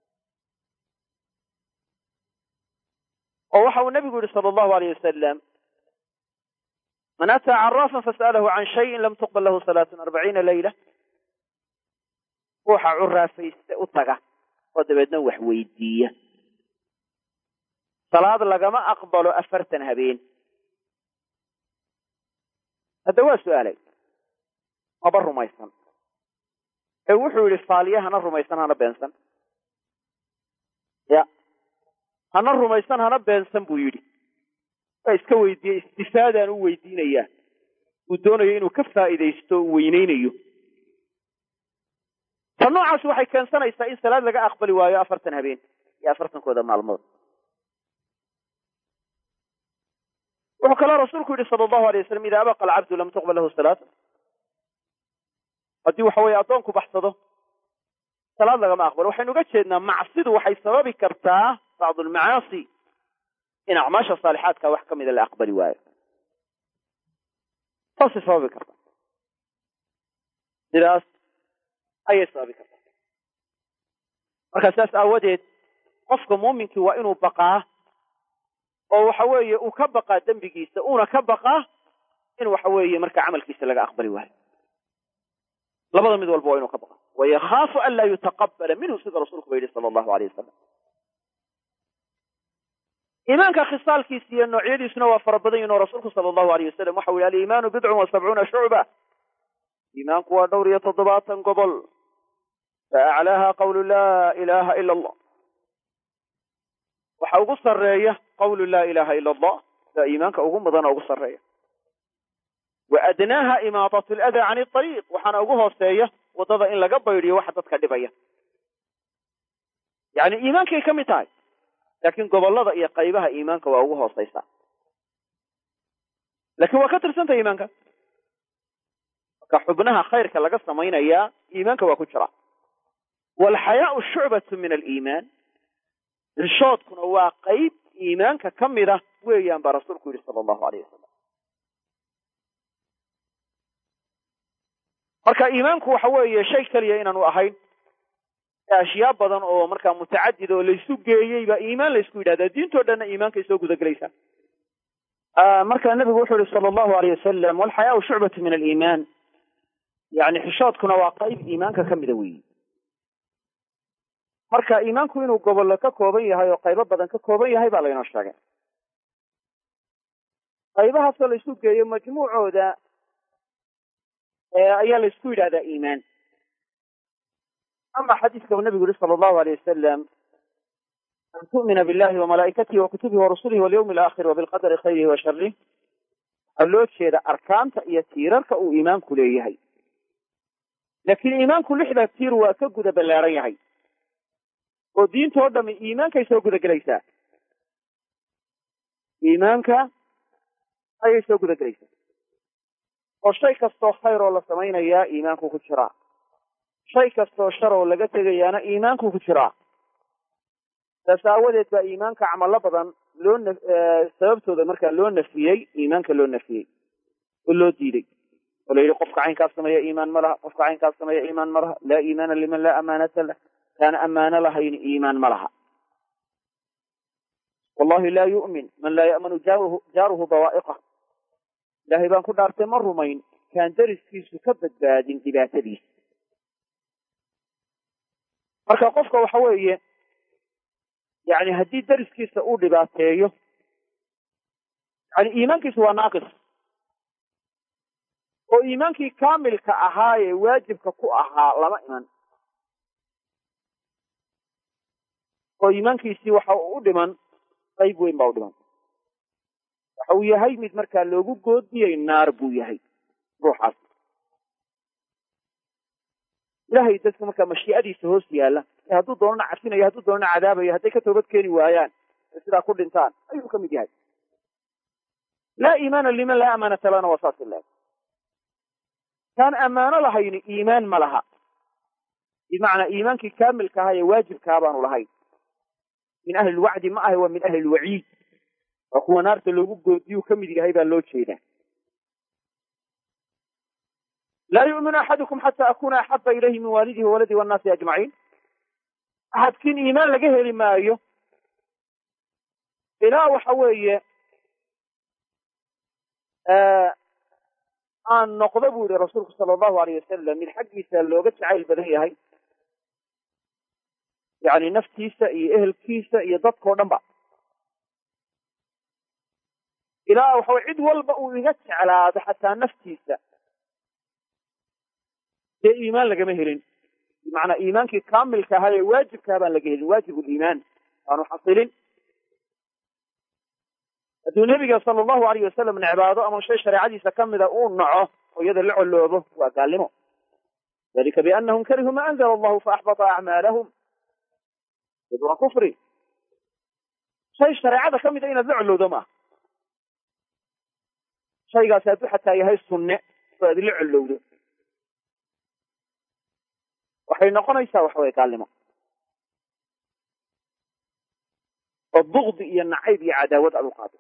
oo waxa uu nebigu yihi sala allahu alayh wasalam man ataa caraafan fas'alahu can shayin lam tuqbal lahu salaatun arbaciina leyla ruuxa curaafayste u taga oo dabeedna wax weydiiya salaad lagama aqbalo afartan habeen hadda waa su'aalay maba rumaysan ee wuxuu yidhi faaliya hana rumaysan hana beensan ya hana rumaysan hana beensan buu yidhi waa iska weydiiyey istifaadaan u weydiinayaa uu doonayo inuu ka faa'iidaysto o u weyneynayo ta noocaasi waxay keensanaysaa in salaad laga aqbali waayo afartan habeen iyo afartankooda maalmood wuxuu kaloo rasuulku yidhi sala allahu alay waslam idaa abaqa alcabdu lam tuqbal lahu salaata haddii waxa weeye addoonku baxsado salaad lagama aqbalo waxaynu uga jeednaa macsidu waxay sababi kartaa bacdu almacaasi in acmaasha saalixaadka wax ka mida la aqbali waayo saasay sababi kartaa sidaas ayay sababi kartaa marka saas aawadeed qofka muuminkii waa inuu baqaa oo waxa weeye uu ka baqaa dembigiisa uuna ka baqaa in waxa weeye marka camalkiisa laga aqbali waayo labada mid walba waa inuu ka baqa wayakhaafu an laa yutaqabala minhu sida rasuulku ba yidhi sala allahu aleyh wasalam iimaanka khisaalkiisa iyo noocyadiisuna waa fara badan yihin oo rasuulku sala allahu aleyh wasalam waxau yihi aliimaanu bidcun wa sabcuuna shucba iimaanku waa dhowr iyo toddobaatan gobol fa aclaaha qawlu laa ilaha ila allah waxa ugu sarreeya qawlu laa ilaha ila allah daa iimaanka ugu mudana ugu sarreeya wa adnaaha imaadat aladaa can ariiq waxaana ugu hooseeya waddada in laga baydhiyo waxa dadka dhibaya yacni iimaankay ka mid tahay laakiin gobollada iyo qaybaha iimaanka waa ugu hooseysaa laakiin waa ka tirsantah iimaanka marka xubnaha khayrka laga samaynayaa iimaanka waa ku jira waalxayaau shucbatu min aliimaan xishoodkuna waa qayb iimaanka ka mida weeyaan baa rasuulku yidhi sala allahu aleyh wasalam marka iimaanku waxa weeye shay keliya inaanu ahayn ashyaa badan oo markaa mutacadid oo laysu geeyey baa iimaan laysku yidhahdaa diintoo dhanna iimaankay soo gudagelaysaa marka nebigu wuxuu yihi sala allahu aleyh wasalam walxayaau shucbatu min aliimaan yani xishoodkuna waa qayb iimaanka ka mida weeyi marka iimaanku inuu gobollo ka kooban yahay oo qaybo badan ka kooban yahay baa laynoo sheegay qaybahaasoo laysu geeyo majmuucooda ayaa laysku yidhahdaa iimaan ama xadiiska uu nabigu yihi sala allahu aleyh wasalam an tu'mina billahi wamalaa'ikatihi wakutubihi warusulihi walyawmi alaakhir wabilqadari khayrihi wa sharih waxaa loo jeeda arkaanta iyo tiirarka uu iimaanku leeyahay laakiin iimaanku lixda tiir waa ka guda ballaaran yahay oo diintoo dhami iimaankay soo guda gelaysaa iimaanka ayay soo guda gelaysaa oo shay kastoo khayr oo la samaynayaa iimaanku ku jiraa shay kastoo shar oo laga tegayaana iimaanku ku jiraa saas aawadeed baa iimaanka camalo badan loo n sababtooda markaa loo nafiyey iimaanka loo nafiyey oo loo diiday oo la yidhi qofka caynkaas sameeya iimaan ma laha qofka caynkaas sameeya iimaan ma laha laa iimaana liman laa amaanata lah kaan ammaano lahayn iimaan ma laha wallahi laa yu'min man laa ya'manu jaaruhu bawaa'iqah ilaahay baan ku dhaartay ma rumayn kaan dariskiisu ka badbaadin dhibaatadiisa marka qofka waxa weeye yani haddii dariskiisa uu dhibaateeyo yani iimaankiisu waa naaqis oo iimaankii kaamilka ahaa ee waajibka ku ahaa lama iman oo iimaankiisii waxa u dhiman qayb weyn baa u dhiman waxa uu yahay mid markaa loogu goodiyey naar buu yahay ruuxaas ilahay dadka markaa mashiicadiisa hoos yaalla ee hadduu doonana cafinayo hadduu doonana cadaabayo hadday ka toobad keeni waayaan ee sidaa ku dhintaan ayuu ka mid yahay laa iimaana liman laa amaanata lana waa saas ilaah kaan ammaano lahayni iimaan ma laha bimacnaa iimaankii kaamilka ahaa ee waajibkaa baanu lahayn min ahli lwacdi ma ahe waa min ahli lwaciid waa kuwa naarta loogu goodiyuu ka mid yahay baa loo jeedaa laa yu'minu axadukum xata akuna axaba ilayhi min waalidihi wawaladii wannaasi ajmaciin axadkiin iimaan laga heli maayo ilaa waxa weeye aan noqdo buu yihi rasuulku sala allahu aleyh wasalam mid xaggiisa looga jacayl badan yahay yani naftiisa iyo ehelkiisa iyo dadkao dhan ba ilaa waxaway cid walba uu iga jeclaado xataa naftiisa dee iimaan lagama helin bimacnaa iimaankii kaamilka ahaa ee waajibkaha baan laga helin waajib liimaan aanu xasilin hadduu nebiga sala allahu alayh wasalam necbaado ama shay shareecadiisa ka mida uu naco oo iyada la coloobo waa gaalnimo dalika biannahum karihuu ma anzala allahu faaxbata acmaalahum id waa kufri shay shareecada ka mida inaad la colowdo maaha shaygaasi hadduu xataa yahay sunne oo aad la colowdo waxay noqonaysaa waxa weye gaalnimo oo bukdi iyo nacayb iyo cadaawad aad u qaado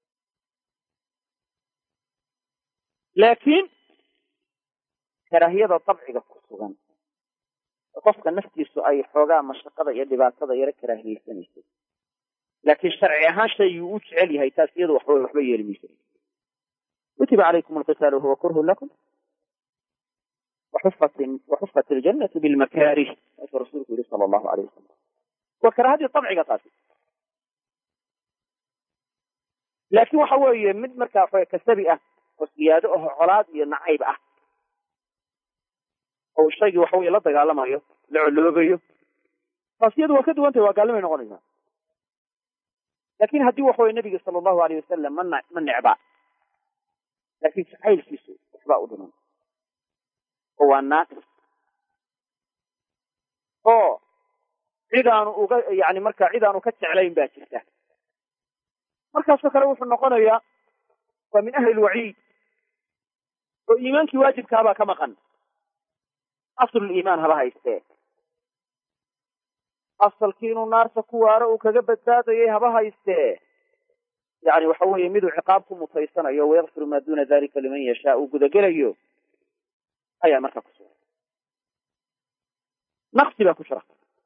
laakiin karaahiyada dabciga ku sugan qofka naftiisu ay xoogaa mashaqada iyo dhibaatada yaro karaahiyeysanayso laakiin sharci ahaan shaygii uu jecel yahay taas iyadu waxba waxba yeeli mayso kutiba calaykum alqitaalu huwa kurhun lakum waxufat iljanatu bilmakaarih saasuu rasuulku yihi sala allahu aleyh wasalam waa karaahadii dabciga taasi laakiin waxa weeye mid markaa kasabi ah oo siyaado aho colaad iyo nacayb ah oo shaygii waxa weye la dagaalamayo la coloobayo taas iyadu waa ka duwantahy waa gaallimay noqonaysaa laakin haddii waxa weye nebiga sala allahu aleyh wasalam ma ma necba laakiin jacaylkiisu waxbaa u dhiman oo waa naaqis oo cidaanu uga yani markaa cidaanu ka jeclayn baa jirta markaasoo kale wuxuu noqonayaa waa min ahli lwaciid oo iimaankii waajibkaabaa ka maqan asluliimaan haba haystee asalkii inuu naarta ku waaro uu kaga badbaadayay haba haystee yani waxa weeye miduu ciqaab ku mutaysanayo wayakfiru maa duna dalika liman yashaa uu gudagelayo ayaa markaa ku sugan naqsi baa ku jira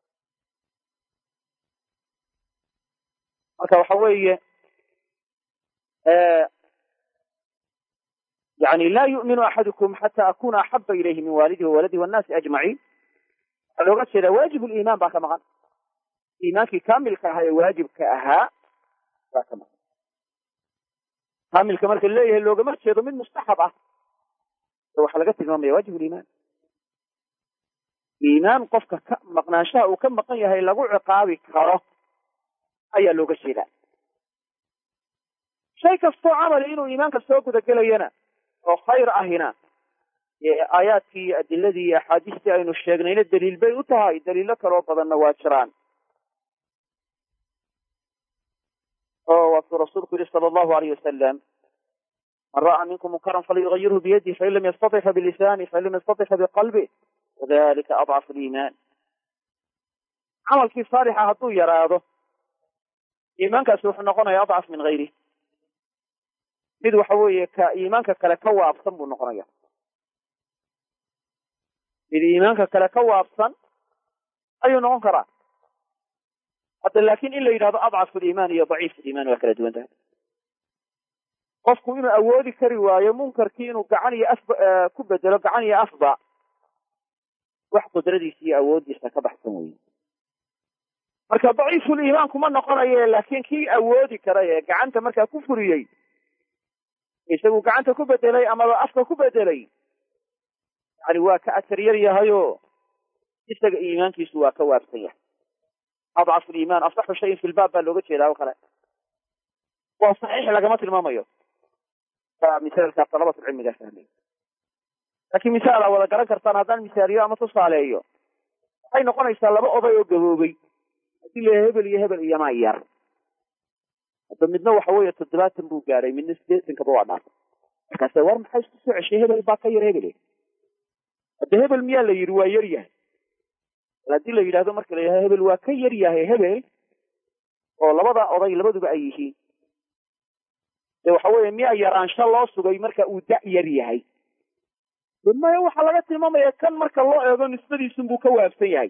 marka waxa weeye yani laa yu'minu axadukum xata akuna axaba ilayhi min waalidihi wawaladihi wannaasi ajmaciin waxaa looga jeedaa waajib liimaan baa ka maqan iimaankii kaamilka ahaa ee waajibka ahaa baa ka maqan kaamilka marka leeyahay loogama jeedo mid mustaxab ah waxaa laga tilmaamaya waajib liimaan iimaan qofka ka maqnaanshaha uu ka maqan yahay lagu ciqaabi karo ayaa looga jeedaa shay kastoo camali inuu iimaanka soo gudagelayana oo khayr ahina aayaadkii iyo adiladii iyo axaadiistii aynu sheegnayna daliil bay u tahay daliilo kaloo badanna waa jiraan oo waasuu rasuulku yihi sala allahu alayh wasalam man ra'a minkum munkaran falyugayirhu biyadih fain lam yastatic fa bilisanih fain lam yastatic fa biqalbih wadalika adcafu liimaan camalkii saalixa hadduu yaraado iimaankaasi wuxuu noqonaya adcaf min hayrih mid waxa weeye ka iimaanka kale ka waabsan buu noqonaya mid iimaanka kale ka waabsan ayuu noqon karaa hadda laakin in la yidhahdo adcafu liimaan iyo daciif liimaan waa kala duwan tahay qofku inuu awoodi kari waayo munkarkii inuu gacan iyo af ku bedelo gacan iyo afba wax qudradiisa iyo awooddiisa ka baxsan weye marka daciifuliimaan kuma noqonaye laakin kii awoodi karay ee gacanta markaa ku furiyey isagu gacanta ku bedelay amaba afka ku bedelay yani waa ka atar yar yahayo isaga iimaankiisu waa ka waabsan yahay adcafu liimaan asaxu shayin fi lbaab baa looga jeedaa o kale waa saxiix lagama tilmaamayo misaalkaas dalabatulcilmigaa fahmay laakiin misaal aa wada garan kartaan haddaan misaaliyo ama tusaaleeyo waxay noqonaysaa laba oday oo gaboobay haddii la hebel iyo hebel iyo maa yar hadda midna waxa weeye toddobaatan buu gaadhay midna sideetankaba waa dhaafay markaase war maxaa isku soo ceshay hebel baa ka yar hebel hadda hebel miyaa la yidhi waa yar yahay haddii la yidhahdo marka la yidhahdo hebel waa ka yar yahay hebel oo labada oday labaduba ay yihiin de waxa weeye miyaa yaraansho loo sugay marka uu da' yar yahay maya waxaa laga tilmaamaya kan marka loo eego nisbadiisun buu ka waafsan yahay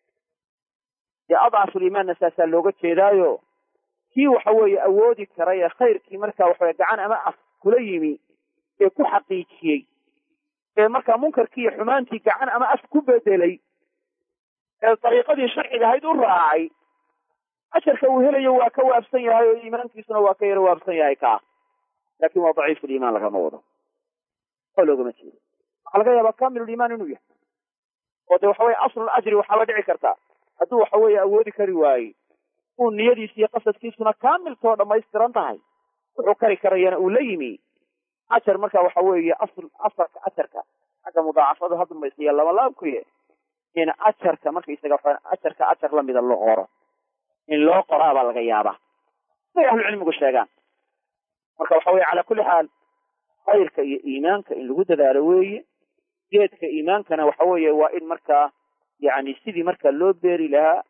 dee adcafulimaanna saasaa looga jeedaayo kii waxa weeye awoodi karay ee khayrkii marka waxaweye gacan ama af kula yimi ee ku xaqiijiyey ee markaa munkarkii iyo xumaantii gacan ama af ku bedelay ee dariiqadii sharciga ahayd u raacay ajarka uu helayo waa ka waafsan yahay oo iimaankiisuna waa ka yaro waafsan yahay kaa laakin waa daciifuliimaan lagama wado oo loogama jeedo waxaa laga yaabaa kamiluliimaan inuu yahay oo de waxa weye aslul ajri waxaaba dhici karta hadduu waxa weeye awoodi kari waaye uu niyadiisa iyo qasadkiisuna kaamiltoo dhammaystiran tahay wuxuu kari karayana uu la yimi ajar marka waxa weeye asl asalka ajarka xagga mudaacafadu hadmaysiya laba laabkuye in ajarka markaisaga ajarka ajar lamida loo qoro in loo qoraabaa laga yaabaa siday ahlucilmigu sheegaan marka waxa weye calaa kulli xaal khayrka iyo iimaanka in lagu dadaalo weeye geedka iimaankana waxa weeye waa in markaa yani sidii marka loo beeri lahaa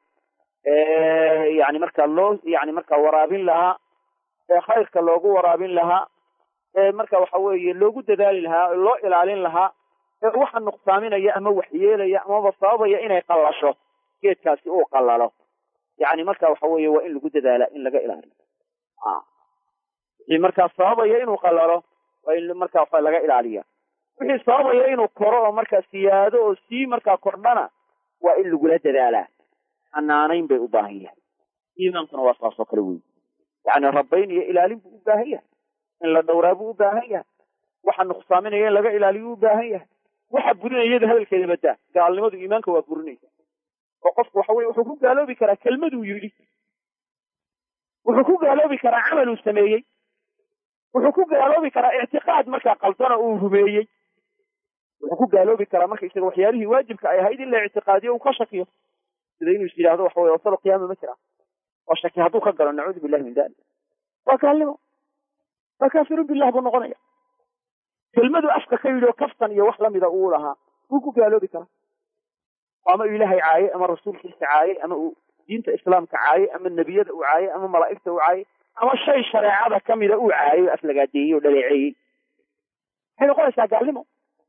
yani marka loo yani marka waraabin lahaa ee khayrka loogu waraabin lahaa ee marka waxa weeye loogu dadaali lahaa loo ilaalin lahaa ee waxa nuqsaaminaya ama waxyeelaya amaba sababaya inay qallasho geedkaasi uu qallalo yani marka waxa weeye waa in lagu dadaala in laga ilaaliyo wixii markaa sababaya inuu qallalo waa in markaa waxa laga ilaaliya wixii sababaya inuu koro oo markaa siyaado oo sii markaa kordhana waa in lagula dadaalaa xanaanayn bay u baahan yahay iimaankuna waa saasoo kale wey yani rabayn iyo ilaalin buu u baahan yahay in la dhowraa buu u baahan yahay waxa nuqsaaminaya in laga ilaaliyo u baahan yahay waxa burinayada hadalkeeda badaa gaalnimadu iimaanka waa burinaysa oo qofku waxa weye wuxuu ku gaaloobi karaa kelmaduu yidhi wuxuu ku gaaloobi karaa camaluu sameeyey wuxuu ku gaaloobi karaa ictiqaad markaa qaldana uu rumeeyey wuxuu ku gaaloobi karaa marka isaga waxyaalihii waajibka ay ahayd in la ictiqaadiyo uu ka shakiyo sida inuu is yidhahdo waxa weye wasalo qiyaama ma jira oo shaki hadduu ka galo nacuudu billahi min dalik waa gaalnimo waa kaafirun billah buu noqonaya kelmadu afka ka yidhi oo kaftan iyo wax lamida uu lahaa wuu ku gaaloobi karaa ama uu ilaahay caayey ama rasuulkiisa caayey ama uu diinta islaamka caayey ama nebiyada uu caayey ama malaa'igta uu caayey ama shay shareecada kamida uu caayey oo aflagaadeeyey oo dhaleeceeyey waxay noqonaysaa gaalnimo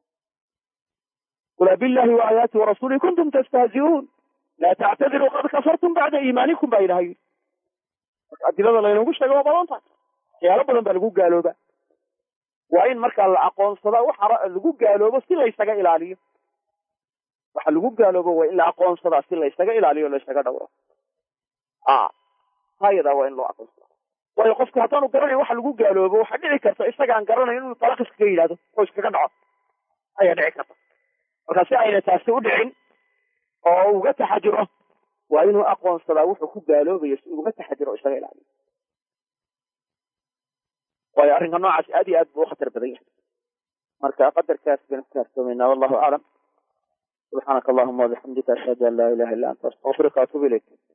qul abillahi wa aayaati warasuuli kuntum tastahzi'uun laa tactadiruu qad kafartum bacda iimaanikum baa ilahay marka adilada laynagu sheega waa badan tahay waxyaalo badan baa lagu gaalooba waa in markaa la aqoonsadaa waxa lagu gaaloobo si laysaga ilaaliyo waxa lagu gaaloobo waa in la aqoonsadaa si laysaga ilaaliyo o laysaga dhowro hayadaa waa in loo aqoonsada waayo qofku haddaanu garanayn waxa lagu gaaloobo waxaa dhici karta isagaan garanayn inuu talaq iskaga yidhahdo oo iskaga dhaco ayaa dhici karta marka si ayna taasi u dhicin oo uga taxajiro waa inuu aqoonsadaa wuxuu ku gaaloobayo si uga taxajiro o isaga ilaaliyo waayo arrinka noocaasi aad iyo aad buu u khatar badan yahay marka qadarkaas baynu ku kaaftoomaynaa wallahu aclam subxaanaka allahuma wabixamdika ashhadu an laa ilaha illa anta astaqfiruka atubu ilayk